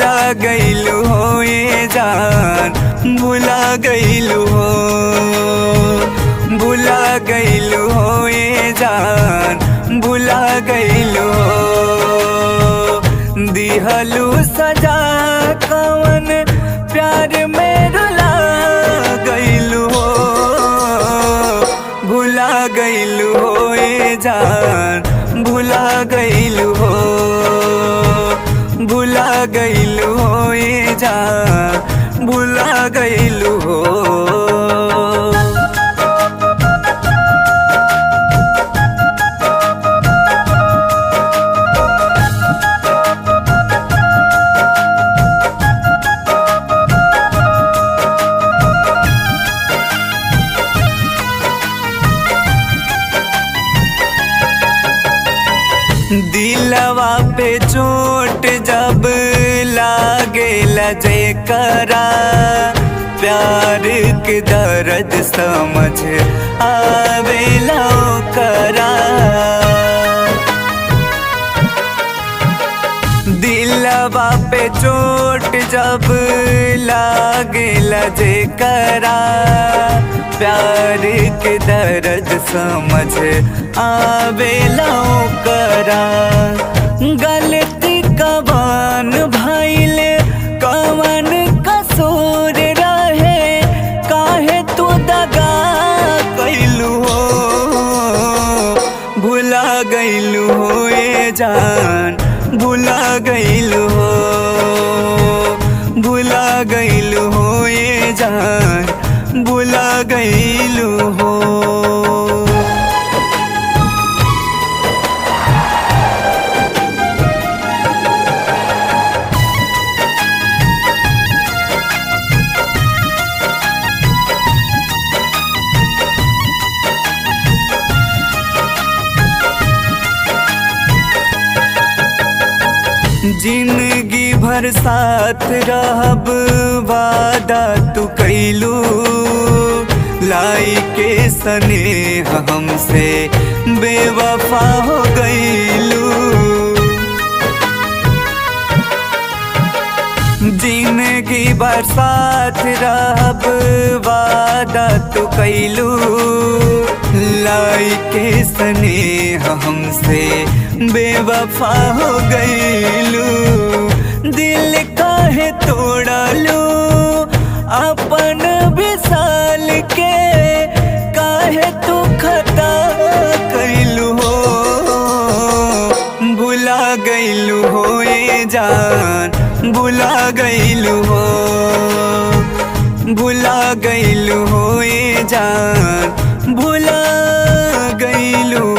भुला गईलू हो ये जान भुला गईलू हो भुला गईलू हो ये जान भुला गईलू हो दिहलू सजा कवन प्यार में रुला गईलू हो भुला गईलू हो ये जान भुला गईलू हो भुला गईलू हो ये जान भुला गईलू हो दिलवा पे चोट जब लागे लजे करा प्यार के दर्द समझ आवेला करा दिलवा पे चोट जब लागे लजे करा प्यार के दर्द समझ आवेला करा गलती कवन भैले कवन कसूर रहे काहे तू दगा कैलू हो भुला गईलू हो ये जान भुला गईलू हो भुला गईलू हो ये जान भुला गईलू हो जिंदगी भर साथ रहब वादा तू कैलू लाई के सने हमसे बेवफा हो गईलू जिंदगी भर साथ रहब वादा तू कैलू लाई के सने हमसे बेवफा हो गईलू दिल काहे तोड़लू अपन विशाल के काहे तू खता कैलू हो भुला गईलू हो ये जान भुला गईलू हो भुला गईलू हो ये जान भुला गईलू